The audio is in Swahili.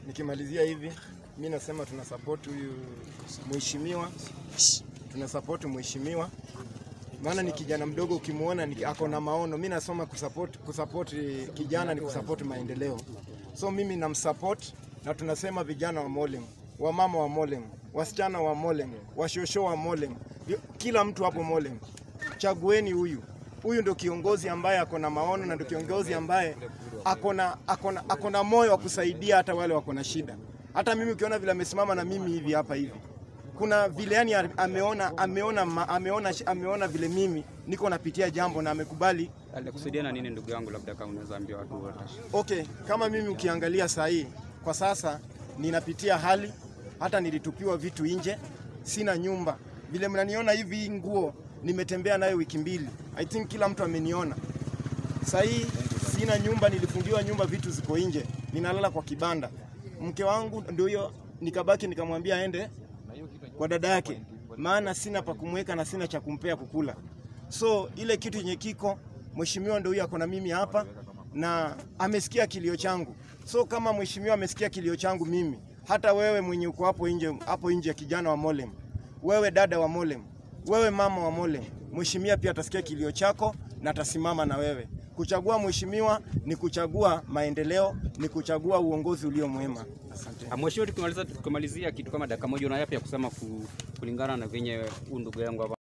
nikimalizia hivi, mi nasema tuna support huyu mheshimiwa, tuna support mheshimiwa, maana ni kijana mdogo, ukimwona ni- ako na maono. Mi nasoma kusupport, kusupport kijana ni kusupport maendeleo, so mimi namsupport, na tunasema vijana wa Molem, wamama wa Molem, wasichana wa Molem, washosho wa Molem, kila mtu hapo Molem, chagueni huyu huyu ndio kiongozi ambaye ako na maono na ndio kiongozi ambaye ako na ako na ako na moyo wa kusaidia hata wale wako na shida. Hata mimi ukiona vile amesimama na mimi hivi hapa hivi, kuna vile yani ameona ameona ma- ameona ameona vile mimi niko napitia jambo na amekubali. Alikusaidia na nini ndugu yangu, labda kama unaweza ambia watu wote? Okay, kama mimi ukiangalia saa hii kwa sasa ninapitia hali, hata nilitupiwa vitu nje, sina nyumba. Vile mnaniona hivi, hii nguo nimetembea nayo wiki mbili, I think kila mtu ameniona. Saa hii sina nyumba, nilifungiwa nyumba, vitu ziko nje, ninalala kwa kibanda. Mke wangu ndio hiyo, nikabaki nikamwambia aende kwa dada yake, maana sina pa kumweka na sina cha kumpea kukula. So ile kitu yenye kiko, mheshimiwa ndio huyo ako na mimi hapa na amesikia kilio changu. So kama mheshimiwa amesikia kilio changu mimi, hata wewe mwenye uko hapo nje, hapo nje, kijana wa Molem, wewe dada wa Molem, wewe mama wa Molem, mheshimiwa pia atasikia kilio chako na atasimama na wewe. Kuchagua mheshimiwa ni kuchagua maendeleo, ni kuchagua uongozi ulio mwema. Asante. Ah, Mheshimiwa, tukimaliza tukimalizia kitu kama dakika moja, una yapi ya kusema ku- kulingana na venye huyu ndugu yangu hapa